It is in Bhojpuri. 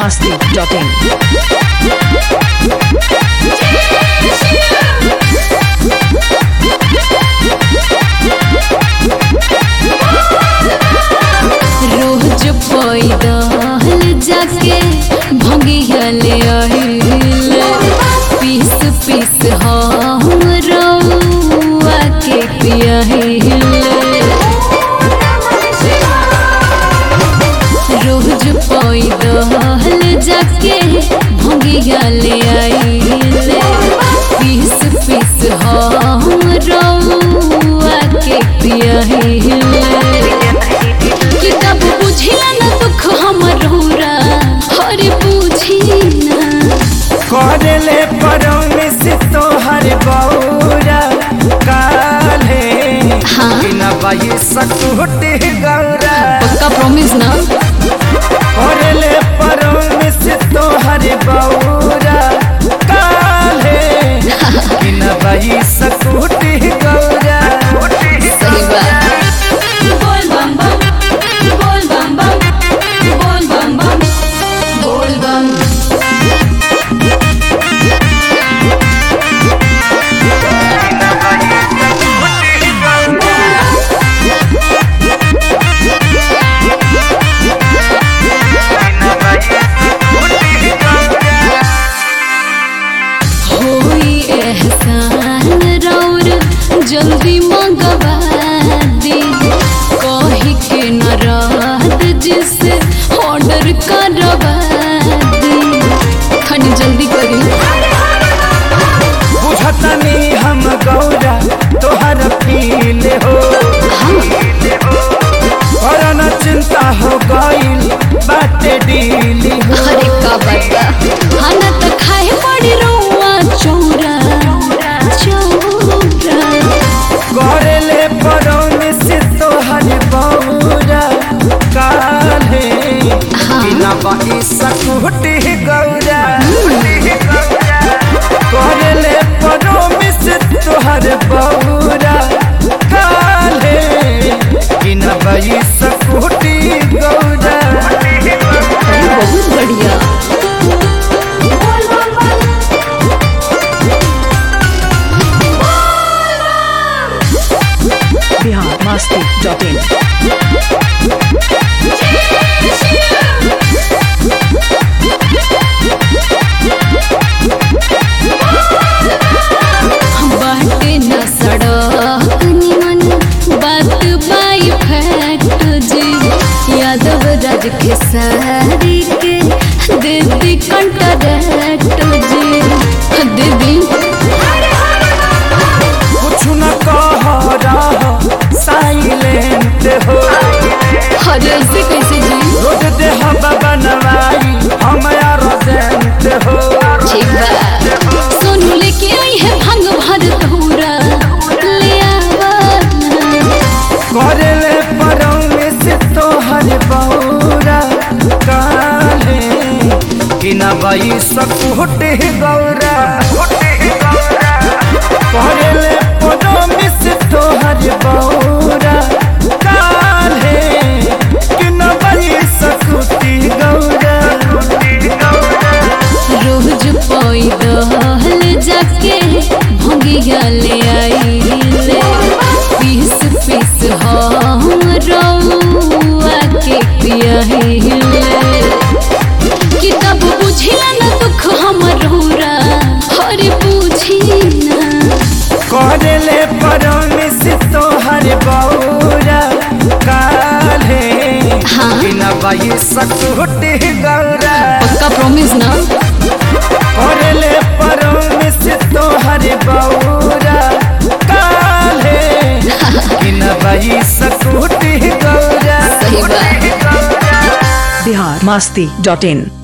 biharmasti.in रोज पैदल जाके भंगियले आहिले पीस पीस हम रउआ के पियाहिले रोज पैदल जाके भंगियले आहिले पीस पीस हम रउआ के पियाहिले कि कब बुझिला न दुख हमर रौरा हरे बुझी ना करले परमिस तोहर बौरा काले हाँ। बिना बाई सकुटी गौरा पक्का प्रॉमिस ना करले परमिस तोहर बौरा काले बिना बाई सकुटी गौरा सही बात बोल बम बम बोल बम बम बोल बम बम बोल बम होई एहसान रौर जल्दी मंगवा दी कही के न रात जिसे ऑर्डर करवा दी खनी जल्दी करी बुझतनी हम गौरा तोहर फील हो और न चिंता हो गईल बाटे डील हो अरे का बता खाना तो खाए पड़ी रौआ चौरा चौरा करले परौन से तोहर बौरा काले बिना बाई सकुटी गौरा करले परौन से तोहर बौरा काले बिना बाई सकुटी गौरा अरे बहुत बढ़िया biharmasti.in बाटे न सड़क निमन बात बाई फैट जी यादव राज के सारी के दीदी कंटरेट जी दीदी कुछ न कह रहा साइलेंट हो अरे ऐसे कैसे जी रोड दे हम बनवाई हम रोजेंट हो ठीक बा सोनू लेके आई है भंग भर धूरा ले आवा करले परौने से तोहर बौरा काले किना बाई सकुटे गौरा करले परौने से तोहर बौरा काले किना बाई सकुटी गौरा रोज पैदल जाके भंगिया ले आइले पीस पीस हम रउआ के पियाहिले कि तब बुझिला न दुख हमर रौरा हरे बुझी ना करले परौने से तोहर बौरा काले हाँ। बिना बाई सकुटी गौरा पक्का प्रॉमिस ना करले परौने से तोहर बौरा काले बिना बाई सकुटी गौरा सही बात biharmasti.in